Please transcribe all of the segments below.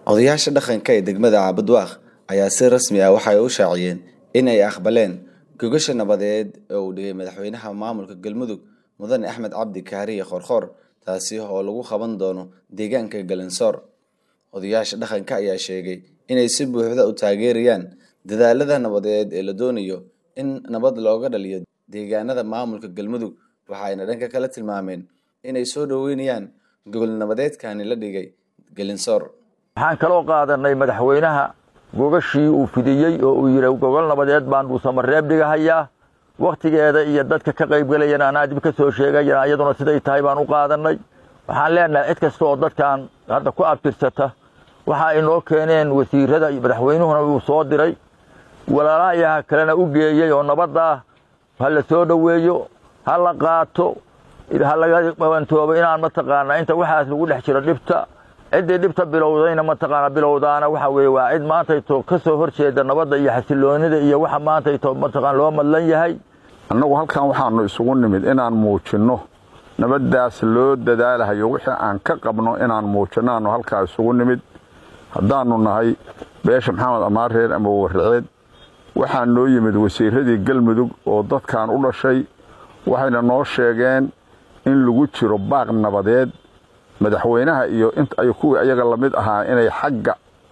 Odayaasha dhaqanka ee degmada Cabudwaaq ayaa si rasmi ah waxay u shaaciyeen in ay aqbaleen gogosha nabadeed ee uu dhigay madaxweynaha maamulka Galmudug Mudane Axmed Cabdi Kaariye Qoorqoor taasi oo lagu qaban doono deegaanka Galansoor. Odayaasha dhaqanka ayaa sheegay inay si buuxda u taageerayaan dadaallada nabadeed ee la doonayo in nabad looga dhaliyo deegaanada maamulka Galmudug waxayna dhanka kale tilmaameen inay soo dhaweynayaan gogol nabadeedkani la dhigay Galansoor. waxaan kaloo qaadanay madaxweynaha gogashii uu fidiyey oo uu yidhi gogol nabadeed baan dhuusamareeb dhigahayaa wakhtigeeda iyo dadka ka qaybgelayana anaa dib ka soo sheegayana iyaduna siday tahay baan u qaadanay waxaan leenahay cid kasta oo dadkan hadda ku abtirsata waxa ay noo keeneen wasiirada iyo madaxweynuhuna uu soo diray walaalahayaha kalena u geeyey oo nabadda ha la soo dhoweeyo ha la qaato ha laga bawantoobo inaan mataqaanaa inta waxaas lagu dhex jiro dhibta ciddii dhibta bilowdayna mataqaanaa bilowdaana waxa weeye waa cid maantayto ka soo hor jeeda nabadda iyo xasiloonida iyo waxa maantayto mataqaan loo madlan yahay annagu halkan waxaannu isugu nimid inaan muujinno nabaddaas loo dadaalahayo wixii aan ka qabno inaan muujinno aannu halkaa isugu nimid haddaannu nahay beesha maxamed amaareer ama warraceed waxaa noo yimid wasiiradii galmudug oo dadkan u dhashay waxayna noo sheegeen in lagu jiro baaq nabadeed madaxweynaha iyo ay kuwii ayaga la mid ahaa inay xagga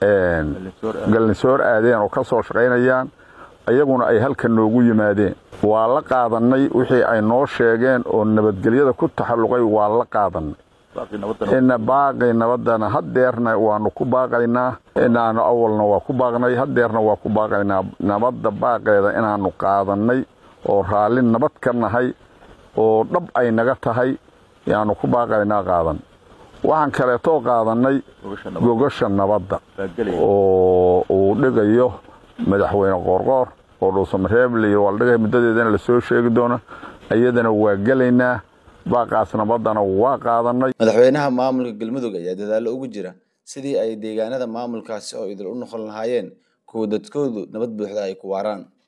gallinsoor aadeen oo ka soo shaqaynayaan ayaguna ay halka noogu yimaadeen waa la qaadannay wixii ay noo sheegeen oo nabadgelyada ku taxalluqay waa la qaadannay ina baaqay nabaddana haddeerna waannu ku baaqaynaa inaannu awalna waa ku baaqnay haddeerna waa ku baaqaynaa nabadda baaqeeda inaannu qaadannay oo raalli nabad ka nahay oo dhab ay naga tahay yaannu ku baaqaynaa qaadan waxaan kaleetoo qaadannay gogasha nabadda oo uu dhigayo madaxweyne qoorqoor oo dhuusamareeble waa la dhigaya muddadeedana la soo sheegi doono iyadana waa gelaynaa baaqaas nabaddana waa qaadannay madaxweynaha maamulka galmudug ayaa dadaallo ugu jira sidii ay deegaanada maamulkaasi oo idil u noqon lahaayeen kuwa dadkoodu nabad buuxda ay ku waaraan